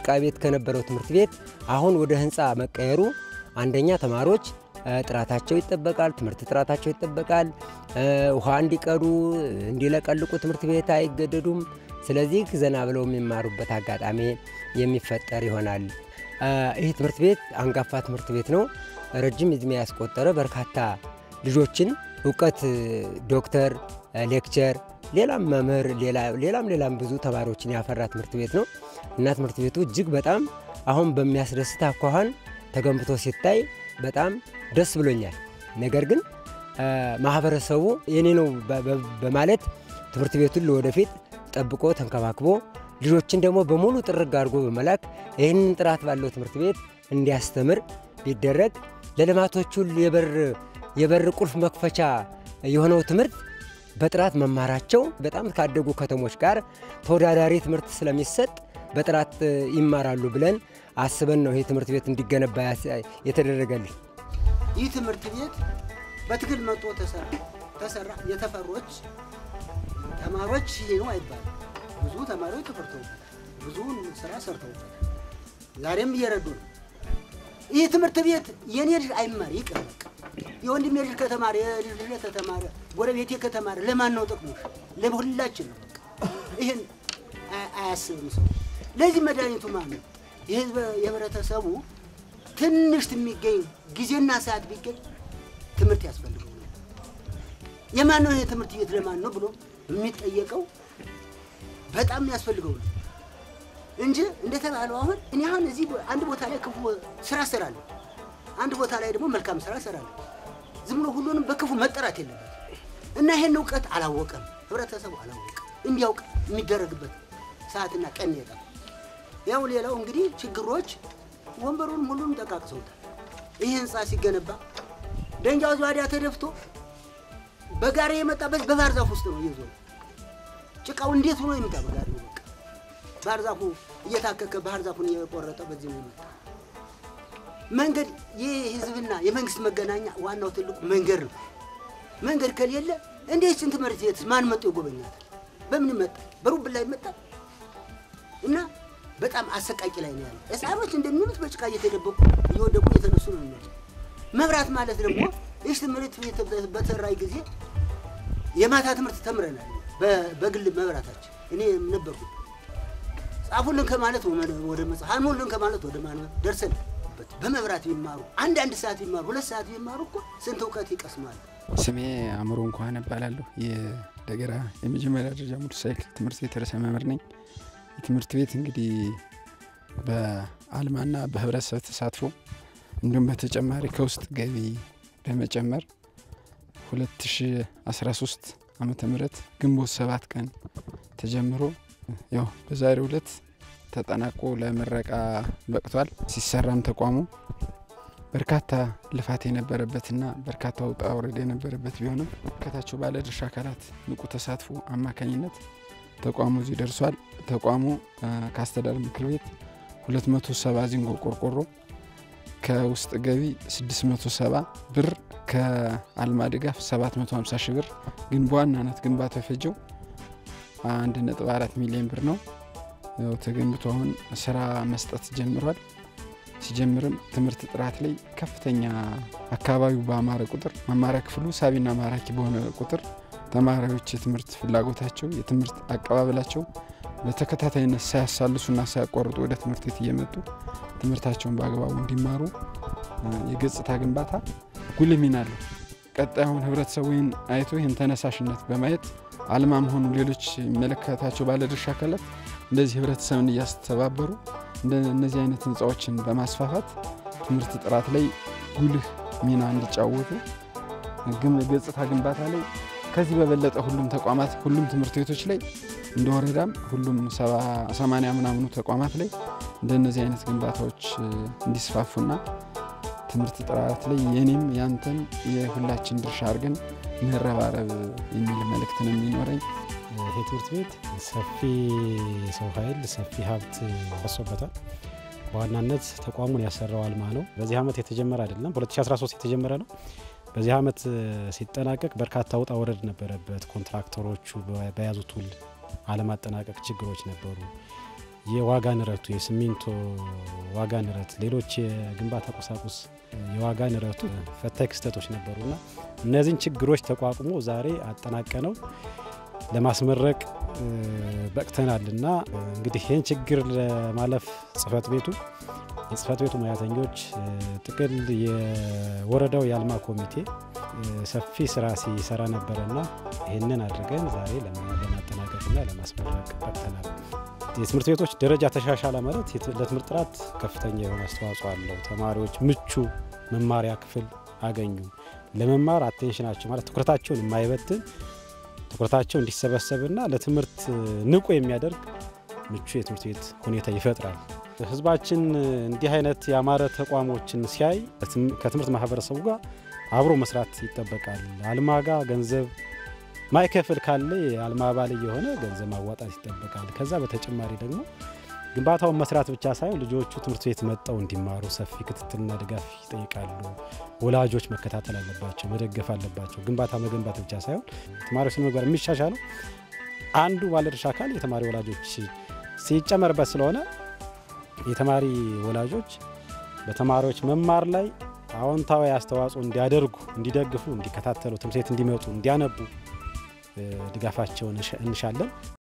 ጭቃ ቤት ከነበረው ትምህርት ቤት አሁን ወደ ህንፃ መቀየሩ አንደኛ ተማሪዎች ጥራታቸው ይጠበቃል፣ ትምህርት ጥራታቸው ይጠበቃል። ውሃ እንዲቀዱ እንዲለቀልቁ ትምህርት ቤት አይገደዱም። ስለዚህ ዘና ብለው የሚማሩበት አጋጣሚ የሚፈጠር ይሆናል። ይህ ትምህርት ቤት አንጋፋ ትምህርት ቤት ነው። ረጅም ዕድሜ ያስቆጠረ በርካታ ልጆችን እውቀት ዶክተር፣ ሌክቸር፣ ሌላም መምህር ሌላም ሌላም ብዙ ተማሪዎችን ያፈራ ትምህርት ቤት ነው እና ትምህርት ቤቱ እጅግ በጣም አሁን በሚያስደስት አኳኋን ተገንብቶ ሲታይ በጣም ደስ ብሎኛል። ነገር ግን ማህበረሰቡ የኔ ነው በማለት ትምህርት ቤቱን ለወደፊት ጠብቆ ተንከባክቦ ልጆችን ደግሞ በሙሉ ጥርግ አድርጎ በመላክ ይህንን ጥራት ባለው ትምህርት ቤት እንዲያስተምር ቢደረግ ለልማቶቹ የበር ቁልፍ መክፈቻ የሆነው ትምህርት በጥራት መማራቸው በጣም ካደጉ ከተሞች ጋር ተወዳዳሪ ትምህርት ስለሚሰጥ በጥራት ይማራሉ ብለን አስበን ነው ይህ ትምህርት ቤት እንዲገነባ የተደረገልኝ። ይህ ትምህርት ቤት በትግል መጥቶ ተሰራ ተሰራ የተፈሮች ተማሪዎች ይሄ ነው አይባልም። ብዙ ተማሪዎች ተፈርተውበታል። ብዙውን ስራ ሰርተውበታል። ዛሬም እየረዱ ነው። ይህ ትምህርት ቤት የኔ ልጅ አይማር ይቅር በቃ የወንድሜ ልጅ ከተማረ የልጅ ልጅ ከተማረ ጎረቤቴ ከተማረ ለማን ነው ጥቅሙ? ለሁላችን ነው። በቃ ይህን አያስብም ሰው። ለዚህ መድኃኒቱ ማን ነው? የህዝብ የህብረተሰቡ ትንሽ የሚገኝ ጊዜና ሰዓት ቢገኝ ትምህርት ያስፈልገው ነው። የማን ነው ይሄ ትምህርት ቤት ለማን ነው ብሎ የሚጠየቀው በጣም ያስፈልገው ነው እንጂ እንደተባለው አሁን እኔ አሁን እዚህ አንድ ቦታ ላይ ክፉ ስራ እሰራለሁ፣ አንድ ቦታ ላይ ደግሞ መልካም ስራ እሰራለሁ። ዝም ብሎ ሁሉንም በክፉ መጠራት የለበት እና ይሄን እውቀት አላወቀም፣ ህብረተሰቡ አላወቀም። እንዲያውቅ የሚደረግበት ሰዓትና ቀን የጠፋ ያው ሌላው እንግዲህ ችግሮች ወንበሩን ሁሉም ጠቃቅሰውታል። ይህ ህንፃ ሲገነባ ደንጃው ዟዲያ ተደፍቶ በጋሪ የመጣበት በባህር ዛፍ ውስጥ ነው እየዞረ ጭቃው እንዴት ሆኖ ይምጣ በጋሪ ነው። በቃ ባህር ዛፉ እየታከከ ባህር ዛፉን እየቆረጠ በዚህ ነው የመጣ መንገድ። የህዝብና የመንግስት መገናኛ ዋናው ትልቁ መንገድ ነው። መንገድ ከሌለ እንዴት ስንት ትምህርት ቤት ማን መጥቶ ይጎበኛታል? በምን መጣ? በሩብ ላይ መጣ እና በጣም አሰቃቂ ላይ ነው ያለው። ህፃኖች እንደሚሉት በጭቃ እየተደበቁ እየወደቁ እየተነሱ ነው የሚመጡት። መብራት ማለት ደግሞ ይህ ትምህርት ቤት በተራይ ጊዜ የማታ ትምህርት ተምረናል። በግል መብራታችን እኔ ነበርኩ። ጻፉልን ከማለት ወደ መጽሐፍ አንሙልን ከማለት ወደ ማንበብ ደርሰንበት በመብራት ቢማሩ አንድ አንድ ሰዓት ቢማሩ ሁለት ሰዓት ቢማሩ እኮ ስንት እውቀት ይቀስማሉ። ስሜ አእምሮ እንኳን እባላለሁ። የደገራ የመጀመሪያ ደረጃ ሞተር ሳይክል ትምህርት ቤት ርዕሰ መምህር ነኝ። የትምህርት ቤት እንግዲህ በአልማና በህብረተሰብ ተሳትፎ እንዲሁም በተጨማሪ ከውስጥ ገቢ በመጨመር 2013 ዓመተ ምህረት ግንቦት ሰባት ቀን ተጀምሮ ያው በዛሬው ዕለት ተጠናቆ ለምረቃ በቅቷል። ሲሰራም ተቋሙ በርካታ ልፋት የነበረበትና በርካታ ውጣ ውረድ የነበረበት ቢሆንም ከታቸው ባለድርሻ አካላት ንቁ ተሳትፎ አማካኝነት ተቋሙ እዚህ ደርሷል። ተቋሙ ከአስተዳደር ምክር ቤት 270 ዚንጎ ቆርቆሮ ከውስጥ ገቢ 670 ብር ከአልማ ድጋፍ 750 ሺህ ብር ግን በዋናነት ግንባታው የፈጀው 1.4 ሚሊዮን ብር ነው። ያው ተገንብቶ አሁን ስራ መስጠት ጀምሯል። ሲጀምርም ትምህርት ጥራት ላይ ከፍተኛ አካባቢው በአማረ ቁጥር መማሪያ ክፍሉ ሳቢና ማራኪ በሆነ ቁጥር ተማሪዎች የትምህርት ፍላጎታቸው የትምህርት አቀባበላቸው በተከታታይነት ሳያሳልሱና ሳያቋርጡ ወደ ትምህርት ቤት እየመጡ ትምህርታቸውን በአግባቡ እንዲማሩ የገጽታ ግንባታ ጉልህ ሚና አለው። ቀጣዩን ህብረተሰቡ ይህን አይቶ ይህን ተነሳሽነት በማየት አልማ መሆኑ ሌሎች የሚመለከታቸው ባለድርሻ አካላት እንደዚህ ህብረተሰብን እያስተባበሩ እነዚህ አይነት ህንፃዎችን በማስፋፋት ትምህርት ጥራት ላይ ጉልህ ሚና እንዲጫወቱ ገጽታ ግንባታ ላይ ከዚህ በበለጠ ሁሉም ተቋማት ሁሉም ትምህርት ቤቶች ላይ እንደ ወረዳም ሁሉም ሰማንያ ምናምኑ ተቋማት ላይ እንደነዚህ አይነት ግንባታዎች እንዲስፋፉና ትምህርት ጥራት ላይ የኔም ያንተን የሁላችን ድርሻ አድርገን መረባረብ የሚል መልእክት ነው የሚኖረኝ። ይሄ ትምህርት ቤት ሰፊ ሰው ኃይል ሰፊ ሀብት ፈሶበታል። በዋናነት ተቋሙን ያሰራው አልማ ነው። በዚህ ዓመት የተጀመረ አይደለም፣ በ2013 የተጀመረ ነው። በዚህ ዓመት ሲጠናቀቅ በርካታ ውጣ ወረድ ነበረበት። ኮንትራክተሮቹ በያዙት ውል አለማጠናቀቅ ችግሮች ነበሩ። የዋጋ ንረቱ፣ የሲሚንቶ ዋጋ ንረት፣ ሌሎች የግንባታ ቁሳቁስ የዋጋ ንረቱ ፈታኝ ክስተቶች ነበሩና እነዚህን ችግሮች ተቋቁሞ ዛሬ አጠናቀነው ለማስመረቅ በቅተናልና እንግዲህ ይህን ችግር ለማለፍ ጽህፈት ቤቱ የጽህፈት ቤቱ ሙያተኞች ጥቅል የወረዳው የአልማ ኮሚቴ ሰፊ ስራ ሲሰራ ነበረና ይህንን አድርገን ዛሬ ለማጠናቀቅና ለማስመረቅ በቅተናል። የትምህርት ቤቶች ደረጃ ተሻሻለ ማለት ለትምህርት ጥራት ከፍተኛ የሆነ አስተዋጽኦ አለው። ተማሪዎች ምቹ መማሪያ ክፍል አገኙ። ለመማር አቴንሽናቸው ማለት ትኩረታቸውን የማይበትን ትኩረታቸው እንዲሰበሰብና ለትምህርት ንቁ የሚያደርግ ምቹ የትምህርት ቤት ሁኔታ ይፈጥራል። ህዝባችን እንዲህ አይነት የአማረ ተቋሞችን ሲያይ ከትምህርት ማህበረሰቡ ጋር አብሮ መስራት ይጠበቃል። አልማ ጋር ገንዘብ ማይከፍል ካለ የአልማ አባል የሆነ ገንዘብ ማዋጣት ይጠበቃል። ከዛ በተጨማሪ ደግሞ ግንባታውን መስራት ብቻ ሳይሆን ልጆቹ ትምህርት ቤት መጠው እንዲማሩ ሰፊ ክትትልና ድጋፍ ይጠይቃሉ። ወላጆች መከታተል አለባቸው፣ መደገፍ አለባቸው። ግንባታ መገንባት ብቻ ሳይሆን ተማሪዎች ስነ ምግባር የሚሻሻለው አንዱ ባለድርሻ አካል የተማሪ ወላጆች ሲጨመርበት ስለሆነ የተማሪ ወላጆች በተማሪዎች መማር ላይ አዎንታዊ አስተዋጽኦ እንዲያደርጉ፣ እንዲደግፉ፣ እንዲከታተሉ፣ ትምህርት ቤት እንዲመጡ፣ እንዲያነቡ ድጋፋቸውን እንሻለን።